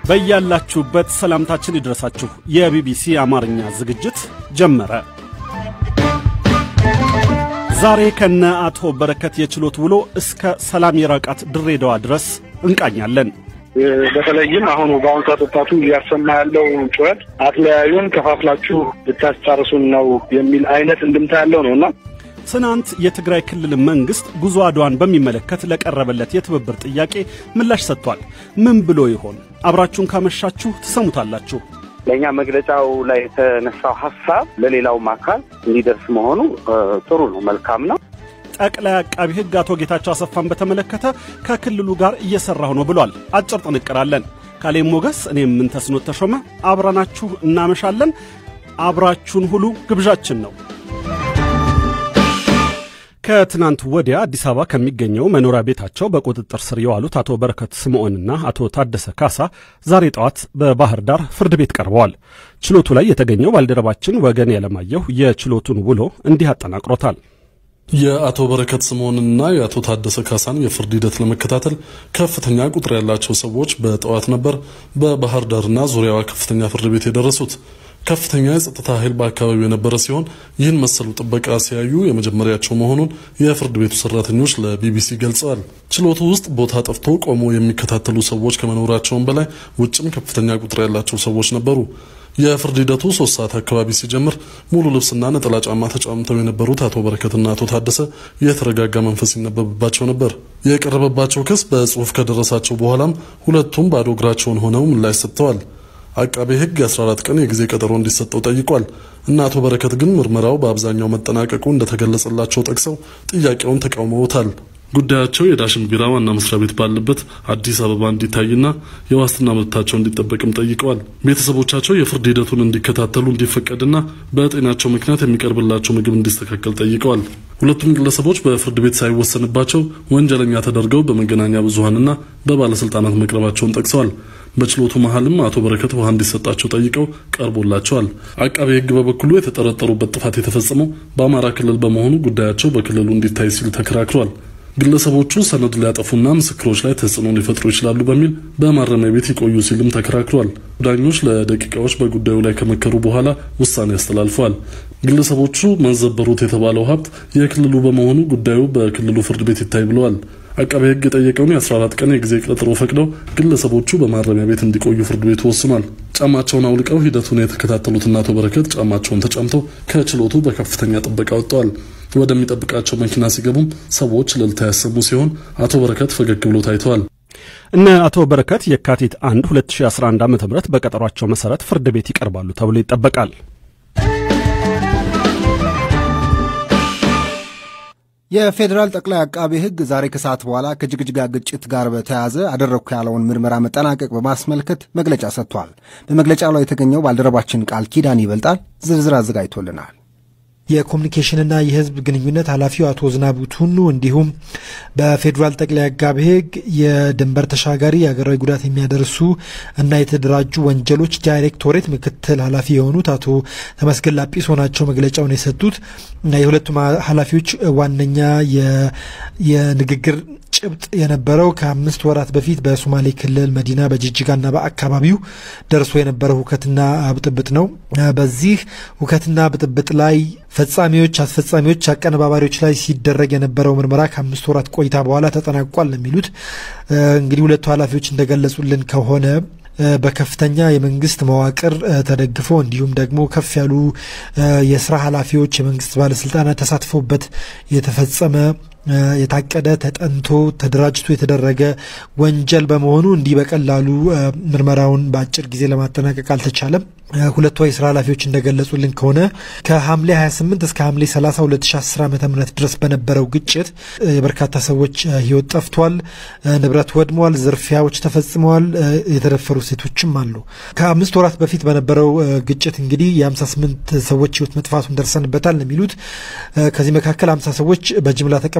በያላችሁበት ሰላምታችን ይድረሳችሁ። የቢቢሲ አማርኛ ዝግጅት ጀመረ። ዛሬ ከነ አቶ በረከት የችሎት ውሎ እስከ ሰላም የራቃት ድሬዳዋ ድረስ እንቃኛለን። በተለይም አሁኑ በአሁኑ ሰዓት ወጣቱ እያሰማ ያለው ጩኸት አትለያዩን፣ ከፋፍላችሁ ልታስጨርሱን ነው የሚል አይነት እንድምታ ያለው ነው እና ትናንት የትግራይ ክልል መንግስት ጉዞ አድዋን በሚመለከት ለቀረበለት የትብብር ጥያቄ ምላሽ ሰጥቷል። ምን ብሎ ይሆን? አብራችሁን ካመሻችሁ ትሰሙታላችሁ። ለእኛ መግለጫው ላይ የተነሳው ሀሳብ ለሌላውም አካል እንዲደርስ መሆኑ ጥሩ ነው፣ መልካም ነው። ጠቅላይ አቃቢ ሕግ አቶ ጌታቸው አሰፋን በተመለከተ ከክልሉ ጋር እየሰራሁ ነው ብሏል። አጭር ጥንቅር አለን። ካሌም ሞገስ፣ እኔም ምንተስኖት ተሾመ አብረናችሁ እናመሻለን። አብራችሁን ሁሉ ግብዣችን ነው። ከትናንት ወዲያ አዲስ አበባ ከሚገኘው መኖሪያ ቤታቸው በቁጥጥር ስር የዋሉት አቶ በረከት ስምዖንና አቶ ታደሰ ካሳ ዛሬ ጠዋት በባህር ዳር ፍርድ ቤት ቀርበዋል። ችሎቱ ላይ የተገኘው ባልደረባችን ወገን ያለማየሁ የችሎቱን ውሎ እንዲህ አጠናቅሮታል። የአቶ በረከት ስምዖንና የአቶ ታደሰ ካሳን የፍርድ ሂደት ለመከታተል ከፍተኛ ቁጥር ያላቸው ሰዎች በጠዋት ነበር በባህር ዳርና ዙሪያዋ ከፍተኛ ፍርድ ቤት የደረሱት። ከፍተኛ የጸጥታ ኃይል በአካባቢው የነበረ ሲሆን ይህን መሰሉ ጥበቃ ሲያዩ የመጀመሪያቸው መሆኑን የፍርድ ቤቱ ሰራተኞች ለቢቢሲ ገልጸዋል። ችሎቱ ውስጥ ቦታ ጠፍቶ ቆሞ የሚከታተሉ ሰዎች ከመኖራቸውም በላይ ውጭም ከፍተኛ ቁጥር ያላቸው ሰዎች ነበሩ። የፍርድ ሂደቱ ሶስት ሰዓት አካባቢ ሲጀምር ሙሉ ልብስና ነጠላ ጫማ ተጫምተው የነበሩት አቶ በረከትና አቶ ታደሰ የተረጋጋ መንፈስ ይነበብባቸው ነበር። የቀረበባቸው ክስ በጽሁፍ ከደረሳቸው በኋላም ሁለቱም ባዶ እግራቸውን ሆነው ምላሽ ሰጥተዋል። አቃቤ ሕግ የ14 ቀን የጊዜ ቀጠሮ እንዲሰጠው ጠይቋል። እና አቶ በረከት ግን ምርመራው በአብዛኛው መጠናቀቁ እንደተገለጸላቸው ጠቅሰው ጥያቄውን ተቃውመውታል። ጉዳያቸው የዳሽን ቢራ ዋና መስሪያ ቤት ባለበት አዲስ አበባ እንዲታይና የዋስትና መብታቸው እንዲጠበቅም ጠይቀዋል። ቤተሰቦቻቸው የፍርድ ሂደቱን እንዲከታተሉ እንዲፈቀድና በጤናቸው ምክንያት የሚቀርብላቸው ምግብ እንዲስተካከል ጠይቀዋል። ሁለቱም ግለሰቦች በፍርድ ቤት ሳይወሰንባቸው ወንጀለኛ ተደርገው በመገናኛ ብዙኃንና በባለስልጣናት መቅረባቸውን ጠቅሰዋል። በችሎቱ መሀልም አቶ በረከት ውሃ እንዲሰጣቸው ጠይቀው ቀርቦላቸዋል። አቃቤ ሕግ በበኩሉ የተጠረጠሩበት ጥፋት የተፈጸመው በአማራ ክልል በመሆኑ ጉዳያቸው በክልሉ እንዲታይ ሲል ተከራክሯል። ግለሰቦቹ ሰነድ ሊያጠፉና ምስክሮች ላይ ተጽዕኖ ሊፈጥሩ ይችላሉ በሚል በማረሚያ ቤት ይቆዩ ሲልም ተከራክሯል። ዳኞች ለደቂቃዎች በጉዳዩ ላይ ከመከሩ በኋላ ውሳኔ አስተላልፈዋል። ግለሰቦቹ መዘበሩት የተባለው ሀብት የክልሉ በመሆኑ ጉዳዩ በክልሉ ፍርድ ቤት ይታይ ብለዋል። አቃቤ ሕግ የጠየቀውን የ14 ቀን የጊዜ ቀጠሮ ፈቅደው ግለሰቦቹ በማረሚያ ቤት እንዲቆዩ ፍርድ ቤቱ ወስኗል። ጫማቸውን አውልቀው ሂደቱን የተከታተሉትና አቶ በረከት ጫማቸውን ተጫምተው ከችሎቱ በከፍተኛ ጥበቃ ወጥተዋል። ወደሚጠብቃቸው መኪና ሲገቡም ሰዎች እልልታ ያሰሙ ሲሆን አቶ በረከት ፈገግ ብሎ ታይተዋል። እነ አቶ በረከት የካቲት 1 2011 ዓ ም በቀጠሯቸው መሠረት ፍርድ ቤት ይቀርባሉ ተብሎ ይጠበቃል። የፌዴራል ጠቅላይ አቃቤ ሕግ ዛሬ ከሰዓት በኋላ ከጅግጅጋ ግጭት ጋር በተያያዘ አደረግኩ ያለውን ምርመራ መጠናቀቅ በማስመልከት መግለጫ ሰጥቷል። በመግለጫው ላይ የተገኘው ባልደረባችን ቃል ኪዳን ይበልጣል ዝርዝር አዘጋጅቶልናል። የኮሚኒኬሽንና የሕዝብ ግንኙነት ኃላፊው አቶ ዝናቡ ቱኑ እንዲሁም በፌዴራል ጠቅላይ አቃቤ ሕግ የድንበር ተሻጋሪ የሀገራዊ ጉዳት የሚያደርሱ እና የተደራጁ ወንጀሎች ዳይሬክቶሬት ምክትል ኃላፊ የሆኑት አቶ ተመስገን ላጲሶ ናቸው መግለጫውን የሰጡት። የሁለቱም ኃላፊዎች ዋነኛ የንግግር ጭብጥ የነበረው ከአምስት ወራት በፊት በሶማሌ ክልል መዲና በጅጅጋና በአካባቢው ደርሶ የነበረው ሁከትና ብጥብጥ ነው። በዚህ ሁከትና ብጥብጥ ላይ ፈጻሚዎች፣ አስፈጻሚዎች፣ አቀነባባሪዎች ላይ ሲደረግ የነበረው ምርመራ ከአምስት ወራት ቆይታ በኋላ ተጠናቋል የሚሉት እንግዲህ ሁለቱ ኃላፊዎች እንደገለጹልን ከሆነ በከፍተኛ የመንግስት መዋቅር ተደግፎ እንዲሁም ደግሞ ከፍ ያሉ የስራ ኃላፊዎች፣ የመንግስት ባለስልጣናት ተሳትፎበት የተፈጸመ የታቀደ ተጠንቶ ተደራጅቶ የተደረገ ወንጀል በመሆኑ እንዲህ በቀላሉ ምርመራውን በአጭር ጊዜ ለማጠናቀቅ አልተቻለም። ሁለቱ የስራ ኃላፊዎች እንደገለጹልን ከሆነ ከሐምሌ 28 እስከ ሐምሌ 30 2010 ዓ ም ድረስ በነበረው ግጭት የበርካታ ሰዎች ህይወት ጠፍቷል፣ ንብረት ወድሟል፣ ዝርፊያዎች ተፈጽመዋል፣ የተደፈሩ ሴቶችም አሉ። ከአምስት ወራት በፊት በነበረው ግጭት እንግዲህ የ58 ሰዎች ህይወት መጥፋቱን ደርሰንበታል የሚሉት ከዚህ መካከል 50 ሰዎች በጅምላ ተቀብረው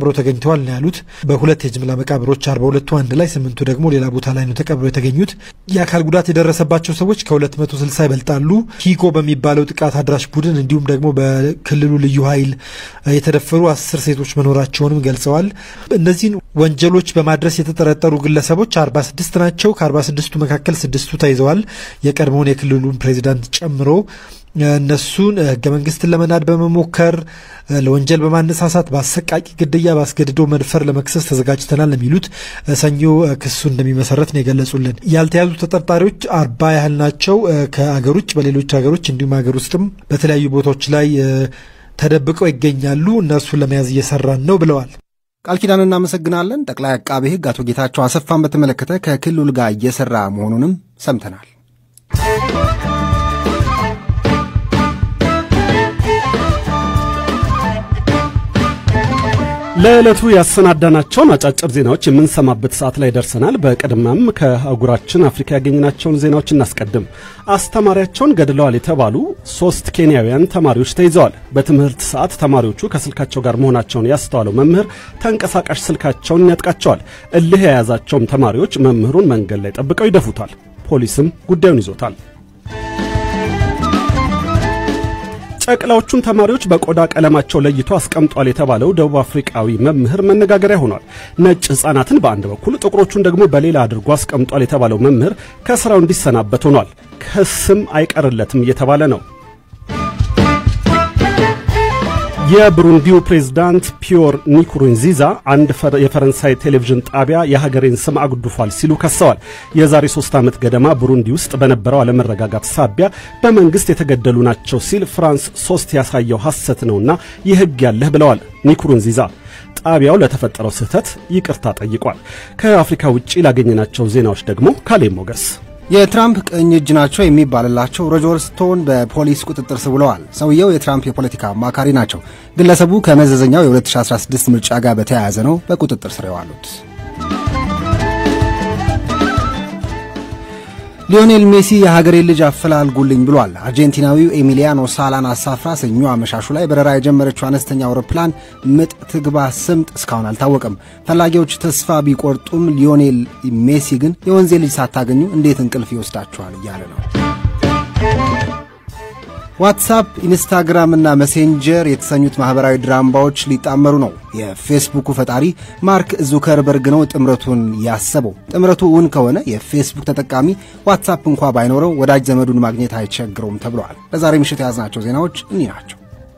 ተቀብረው ተገኝተዋል ነው ያሉት። በሁለት የጅምላ መቃብሮች አርባ ሁለቱ አንድ ላይ ስምንቱ ደግሞ ሌላ ቦታ ላይ ነው ተቀብረው የተገኙት። የአካል ጉዳት የደረሰባቸው ሰዎች ከ260 ይበልጣሉ። ሂጎ በሚባለው ጥቃት አድራሽ ቡድን እንዲሁም ደግሞ በክልሉ ልዩ ኃይል የተደፈሩ አስር ሴቶች መኖራቸውንም ገልጸዋል። እነዚህን ወንጀሎች በማድረስ የተጠረጠሩ ግለሰቦች 46 ናቸው። ከ46ቱ መካከል ስድስቱ ተይዘዋል። የቀድሞውን የክልሉን ፕሬዚዳንት ጨምሮ እነሱን ህገ መንግስትን ለመናድ በመሞከር ለወንጀል በማነሳሳት በአሰቃቂ ግድያ፣ በአስገድዶ መድፈር ለመክሰስ ተዘጋጅተናል የሚሉት ሰኞ ክሱ እንደሚመሰረት ነው የገለጹልን። ያልተያዙ ተጠርጣሪዎች አርባ ያህል ናቸው። ከአገር ውጭ በሌሎች ሀገሮች እንዲሁም ሀገር ውስጥም በተለያዩ ቦታዎች ላይ ተደብቀው ይገኛሉ። እነርሱን ለመያዝ እየሰራን ነው ብለዋል። ቃል ኪዳን እናመሰግናለን። ጠቅላይ አቃቤ ሕግ አቶ ጌታቸው አሰፋን በተመለከተ ከክልሉ ጋር እየሰራ መሆኑንም ሰምተናል። ለዕለቱ ያሰናዳናቸውን አጫጭር ዜናዎች የምንሰማበት ሰዓት ላይ ደርሰናል። በቅድሚያም ከአህጉራችን አፍሪካ ያገኘናቸውን ዜናዎች እናስቀድም። አስተማሪያቸውን ገድለዋል የተባሉ ሶስት ኬንያውያን ተማሪዎች ተይዘዋል። በትምህርት ሰዓት ተማሪዎቹ ከስልካቸው ጋር መሆናቸውን ያስተዋለው መምህር ተንቀሳቃሽ ስልካቸውን ያጥቃቸዋል። እልህ የያዛቸውም ተማሪዎች መምህሩን መንገድ ላይ ጠብቀው ይደፉታል። ፖሊስም ጉዳዩን ይዞታል። ጨቅላዎቹን ተማሪዎች በቆዳ ቀለማቸው ለይቶ አስቀምጧል የተባለው ደቡብ አፍሪቃዊ መምህር መነጋገሪያ ሆኗል። ነጭ ሕፃናትን በአንድ በኩል ጥቁሮቹን ደግሞ በሌላ አድርጎ አስቀምጧል የተባለው መምህር ከስራው እንዲሰናበት ሆኗል። ክስም አይቀርለትም እየተባለ ነው። የብሩንዲው ፕሬዝዳንት ፒዮር ኒኩሩንዚዛ አንድ የፈረንሳይ ቴሌቪዥን ጣቢያ የሀገሬን ስም አጉድፏል ሲሉ ከሰዋል። የዛሬ ሶስት ዓመት ገደማ ብሩንዲ ውስጥ በነበረው አለመረጋጋት ሳቢያ በመንግስት የተገደሉ ናቸው ሲል ፍራንስ ሶስት ያሳየው ሐሰት ነውና የህግ ያለህ ብለዋል ኒኩሩንዚዛ። ጣቢያው ለተፈጠረው ስህተት ይቅርታ ጠይቋል። ከአፍሪካ ውጭ ላገኘናቸው ዜናዎች ደግሞ ካሌ ሞገስ የትራምፕ ቀኝ እጅ ናቸው የሚባልላቸው ሮጀር ስቶን በፖሊስ ቁጥጥር ስር ውለዋል። ሰውየው የትራምፕ የፖለቲካ አማካሪ ናቸው። ግለሰቡ ከመዘዘኛው የ2016 ምርጫ ጋር በተያያዘ ነው በቁጥጥር ስር የዋሉት። ሊዮኔል ሜሲ የሀገሬ ልጅ አፈላልጉልኝ ብሏል። አርጀንቲናዊው ኤሚሊያኖ ሳላን አሳፍራ ሰኞ አመሻሹ ላይ በረራ የጀመረችው አነስተኛ አውሮፕላን ምጥ ትግባ ስምጥ እስካሁን አልታወቀም። ፈላጊዎች ተስፋ ቢቆርጡም ሊዮኔል ሜሲ ግን የወንዜ ልጅ ሳታገኙ እንዴት እንቅልፍ ይወስዳችኋል እያለ ነው። ዋትሳፕ፣ ኢንስታግራም እና መሴንጀር የተሰኙት ማኅበራዊ ድራምባዎች ሊጣመሩ ነው። የፌስቡኩ ፈጣሪ ማርክ ዙከርበርግ ነው ጥምረቱን ያሰበው። ጥምረቱ እውን ከሆነ የፌስቡክ ተጠቃሚ ዋትሳፕ እንኳ ባይኖረው ወዳጅ ዘመዱን ማግኘት አይቸግረውም ተብለዋል። ለዛሬ ምሽት የያዝናቸው ዜናዎች እኒህ ናቸው።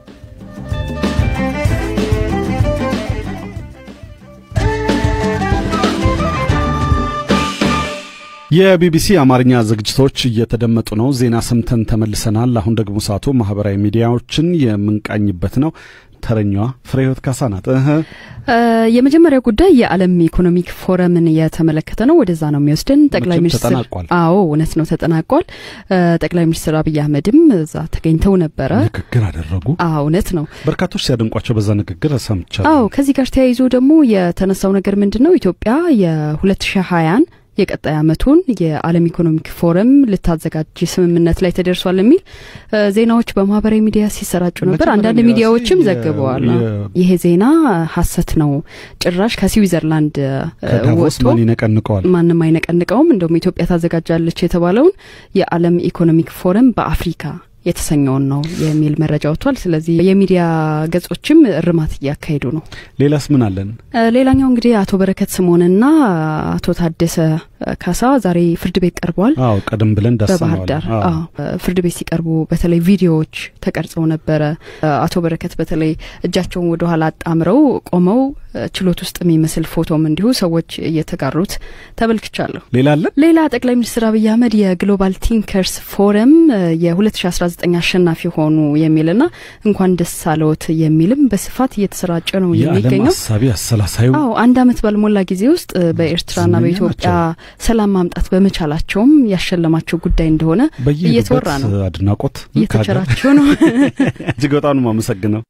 የቢቢሲ አማርኛ ዝግጅቶች እየተደመጡ ነው። ዜና ሰምተን ተመልሰናል። አሁን ደግሞ ሰዓቱ ማህበራዊ ሚዲያዎችን የምንቃኝበት ነው። ተረኛዋ ፍሬህይወት ካሳ ናት። የመጀመሪያው ጉዳይ የዓለም ኢኮኖሚክ ፎረምን የተመለከተ ነው። ወደዛ ነው የሚወስድን። ጠቅላይ ሚኒስትር ተጠናቋል። አዎ እውነት ነው ተጠናቋል። ጠቅላይ ሚኒስትር አብይ አህመድም እዛ ተገኝተው ነበረ። ንግግር አደረጉ። አዎ እውነት ነው። በርካቶች ሲያደንቋቸው በዛ ንግግር ሰምቻለሁ። አዎ ከዚህ ጋር ተያይዞ ደግሞ የተነሳው ነገር ምንድን ነው? ኢትዮጵያ የ2020ን የቀጣይ ዓመቱን የዓለም ኢኮኖሚክ ፎረም ልታዘጋጅ ስምምነት ላይ ተደርሷል የሚል ዜናዎች በማህበራዊ ሚዲያ ሲሰራጩ ነበር። አንዳንድ ሚዲያዎችም ዘግበዋል። ይሄ ዜና ሐሰት ነው፣ ጭራሽ ከስዊዘርላንድ ከዳቮስ ወጥቶ ማን ይነቀንቀዋል? ማንም አይነቀንቀውም። እንደውም ኢትዮጵያ ታዘጋጃለች የተባለውን የዓለም ኢኮኖሚክ ፎረም በአፍሪካ የተሰኘውን ነው የሚል መረጃ ወጥቷል። ስለዚህ የሚዲያ ገጾችም እርማት እያካሄዱ ነው። ሌላስ ምን አለን? ሌላኛው እንግዲህ አቶ በረከት ስምኦንና አቶ ታደሰ ካሳ ዛሬ ፍርድ ቤት ቀርበዋል። አዎ ቀደም ብለን በባህር ዳሰነዋል። ዳር አዎ። አዎ፣ ፍርድ ቤት ሲቀርቡ በተለይ ቪዲዮዎች ተቀርጸው ነበረ። አቶ በረከት በተለይ እጃቸውን ወደ ኋላ አጣምረው ቆመው ችሎት ውስጥ የሚመስል ፎቶም እንዲሁ ሰዎች እየተጋሩት ተመልክቻለሁ። ሌላ አለን? ሌላ ጠቅላይ ሚኒስትር አብይ አህመድ የግሎባል ቲንከርስ ፎረም የ2019 አሸናፊ ሆኑ የሚልና እንኳን ደስ አለዎት የሚልም በስፋት እየተሰራጨ ነው የዓለም የሚገኘው። ሀሳቢ አሰላሳዩ አዎ አንድ ዓመት ባልሞላ ጊዜ ውስጥ በኤርትራና ዝነኛ በኢትዮጵያ ሰላም ማምጣት በመቻላቸውም ያሸለማቸው ጉዳይ እንደሆነ እየተወራ ነው። በየሄዱበት አድናቆት እየተቸራቸው ነው። እጅግ በጣም ነው የማመሰግነው።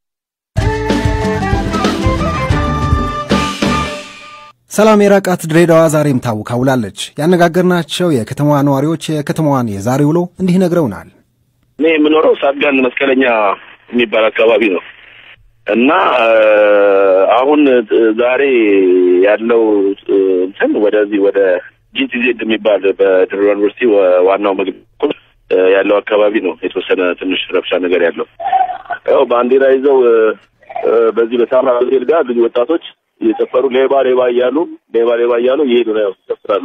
ሰላም የራቃት ድሬዳዋ ዛሬም ታውካ ውላለች። ያነጋገርናቸው የከተማዋ ነዋሪዎች የከተማዋን የዛሬ ውሎ እንዲህ ነግረውናል። እኔ የምኖረው ሳቢያን መስቀለኛ የሚባል አካባቢ ነው እና አሁን ዛሬ ያለው እንትን ወደዚህ ወደ ጂቲዜድ የሚባል በድሬዳዋ ዩኒቨርሲቲ ዋናው መግቢያ ያለው አካባቢ ነው የተወሰነ ትንሽ ረብሻ ነገር ያለው። ያው ባንዲራ ይዘው በዚህ በሳምራ ሆቴል ጋር ብዙ ወጣቶች እየጨፈሩ ሌባ ሌባ እያሉ ሌባ ሌባ እያሉ እየሄዱ ነው ያው ይጨፍራሉ።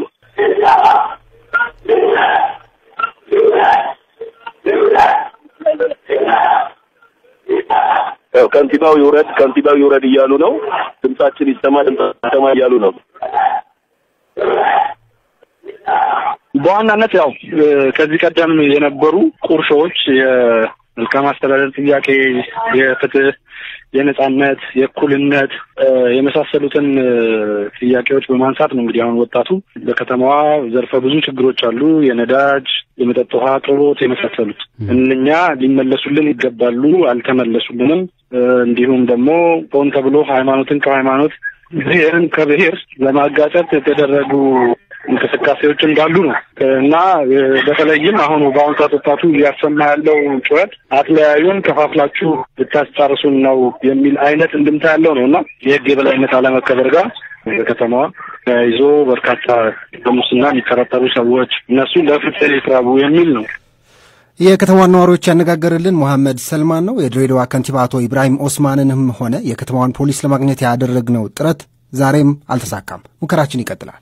ያው ከንቲባው ይውረድ ከንቲባው ይውረድ እያሉ ነው። ድምጻችን ይሰማ ድምጻችን ይሰማ እያሉ ነው። በዋናነት ያው ከዚህ ቀደም የነበሩ ቁርሾዎች የመልካም አስተዳደር ጥያቄ፣ የፍትህ፣ የነጻነት፣ የእኩልነት የመሳሰሉትን ጥያቄዎች በማንሳት ነው እንግዲህ አሁን ወጣቱ በከተማዋ ዘርፈ ብዙ ችግሮች አሉ። የነዳጅ፣ የመጠጥ ውሃ አቅርቦት የመሳሰሉት እነኛ ሊመለሱልን ይገባሉ፣ አልተመለሱልንም። እንዲሁም ደግሞ ሆን ተብሎ ሃይማኖትን ከሃይማኖት ብሔርን ከብሔር ለማጋጨት የተደረጉ እንቅስቃሴዎች እንዳሉ ነው እና በተለይም አሁን በአሁኑ ሰዓት ወጣቱ እያሰማ ያለው ጩኸት አትለያዩን፣ ከፋፍላችሁ ልታስጨርሱን ነው የሚል አይነት እንድምታ ያለው ነው እና የህግ የበላይነት አለመከበር ጋር በከተማዋ ተያይዞ በርካታ በሙስና የሚጠረጠሩ ሰዎች እነሱ ለፍትህ ይቅረቡ የሚል ነው። የከተማዋን ነዋሪዎች ያነጋገርልን መሐመድ ሰልማን ነው። የድሬዳዋ ከንቲባ አቶ ኢብራሂም ኦስማንንም ሆነ የከተማዋን ፖሊስ ለማግኘት ያደረግነው ጥረት ዛሬም አልተሳካም። ሙከራችን ይቀጥላል።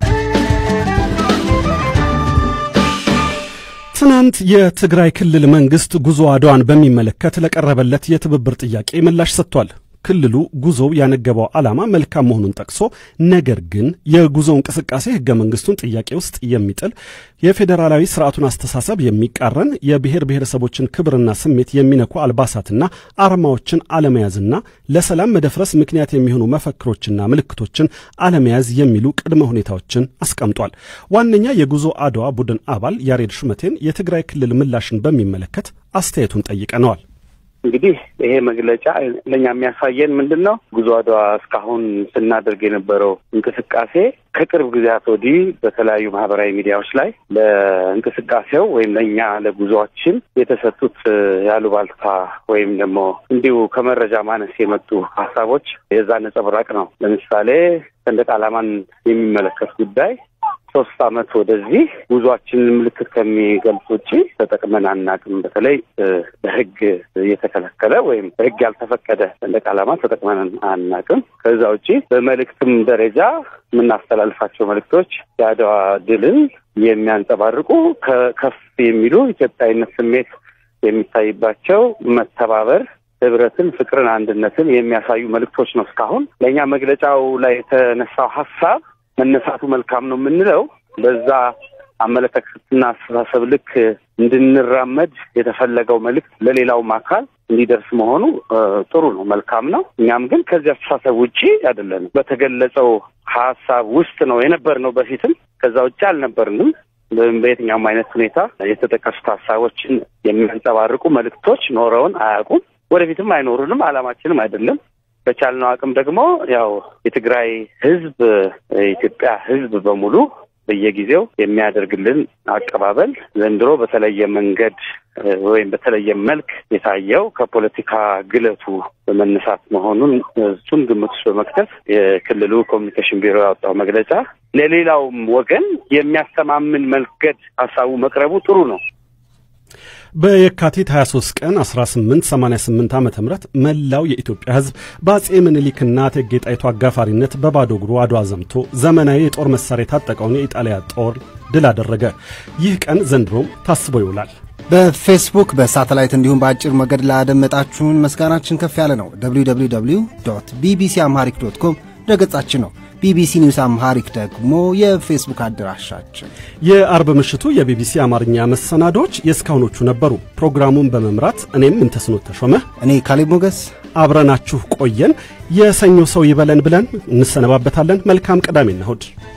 ትናንት የትግራይ ክልል መንግስት ጉዞ አድዋን በሚመለከት ለቀረበለት የትብብር ጥያቄ ምላሽ ሰጥቷል። ክልሉ ጉዞው ያነገበው ዓላማ መልካም መሆኑን ጠቅሶ ነገር ግን የጉዞ እንቅስቃሴ ህገ መንግስቱን ጥያቄ ውስጥ የሚጥል የፌዴራላዊ ስርዓቱን አስተሳሰብ የሚቃረን የብሔር ብሔረሰቦችን ክብርና ስሜት የሚነኩ አልባሳትና አርማዎችን አለመያዝና ለሰላም መደፍረስ ምክንያት የሚሆኑ መፈክሮችና ምልክቶችን አለመያዝ የሚሉ ቅድመ ሁኔታዎችን አስቀምጧል። ዋነኛ የጉዞ አድዋ ቡድን አባል ያሬድ ሹመቴን የትግራይ ክልል ምላሽን በሚመለከት አስተያየቱን ጠይቀነዋል። እንግዲህ ይሄ መግለጫ ለእኛ የሚያሳየን ምንድን ነው? ጉዞ አድዋ እስካሁን ስናደርግ የነበረው እንቅስቃሴ ከቅርብ ጊዜያት ወዲህ በተለያዩ ማህበራዊ ሚዲያዎች ላይ ለእንቅስቃሴው ወይም ለእኛ ለጉዞአችን የተሰጡት ያሉባልታ ወይም ደግሞ እንዲሁ ከመረጃ ማነስ የመጡ ሀሳቦች የዛ ነጸብራቅ ነው። ለምሳሌ ሰንደቅ ዓላማን የሚመለከት ጉዳይ ሶስት ዓመት ወደዚህ ጉዟችንን ምልክት ከሚገልጽ ውጭ ተጠቅመን አናቅም። በተለይ በሕግ የተከለከለ ወይም በሕግ ያልተፈቀደ ሰንደቅ ዓላማ ተጠቅመን አናቅም። ከዛ ውጭ በመልእክትም ደረጃ የምናስተላልፋቸው መልእክቶች የአድዋ ድልን የሚያንጸባርቁ ከፍ የሚሉ ኢትዮጵያዊነት ስሜት የሚታይባቸው መተባበር ህብረትን፣ ፍቅርን፣ አንድነትን የሚያሳዩ መልእክቶች ነው። እስካሁን ለእኛ መግለጫው ላይ የተነሳው ሀሳብ መነሳቱ መልካም ነው የምንለው በዛ አመለካከትና አስተሳሰብ ልክ እንድንራመድ የተፈለገው መልእክት ለሌላውም አካል እንዲደርስ መሆኑ ጥሩ ነው፣ መልካም ነው። እኛም ግን ከዚህ አስተሳሰብ ውጪ አይደለንም። በተገለጸው ሀሳብ ውስጥ ነው የነበርነው በፊትም፣ ከዛ ውጭ አልነበርንም። በየትኛውም አይነት ሁኔታ የተጠቀሱት ሀሳቦችን የሚያንጸባርቁ መልእክቶች ኖረውን አያውቁም፣ ወደፊትም አይኖሩንም፣ አላማችንም አይደለም። በቻልነው አቅም ደግሞ ያው የትግራይ ህዝብ የኢትዮጵያ ህዝብ በሙሉ በየጊዜው የሚያደርግልን አቀባበል ዘንድሮ በተለየ መንገድ ወይም በተለየ መልክ የታየው ከፖለቲካ ግለቱ በመነሳት መሆኑን እሱን ግምት ውስጥ በመክተት የክልሉ ኮሚኒኬሽን ቢሮ ያወጣው መግለጫ ለሌላውም ወገን የሚያስተማምን መንገድ ሀሳቡ መቅረቡ ጥሩ ነው። በየካቲት 23 ቀን 1888 ዓ ም መላው የኢትዮጵያ ህዝብ በአጼ ምኒልክና እቴጌ ጣይቱ አጋፋሪነት በባዶ እግሩ አድዋ ዘምቶ ዘመናዊ የጦር መሳሪያ የታጠቀውን የኢጣሊያ ጦር ድል አደረገ። ይህ ቀን ዘንድሮም ታስቦ ይውላል። በፌስቡክ በሳተላይት እንዲሁም በአጭር ሞገድ ላደመጣችሁን ምስጋናችን ከፍ ያለ ነው። www ቢቢሲ አምሃሪክ ዶት ኮም ድረገጻችን ነው። ቢቢሲ ኒውስ አምሃሪክ ደግሞ የፌስቡክ አድራሻችን። የአርብ ምሽቱ የቢቢሲ አማርኛ መሰናዶች የእስካሁኖቹ ነበሩ። ፕሮግራሙን በመምራት እኔም እንተስኖት ተሾመ፣ እኔ ካሌብ ሞገስ አብረናችሁ ቆየን። የሰኞ ሰው ይበለን ብለን እንሰነባበታለን። መልካም ቅዳሜና እሁድ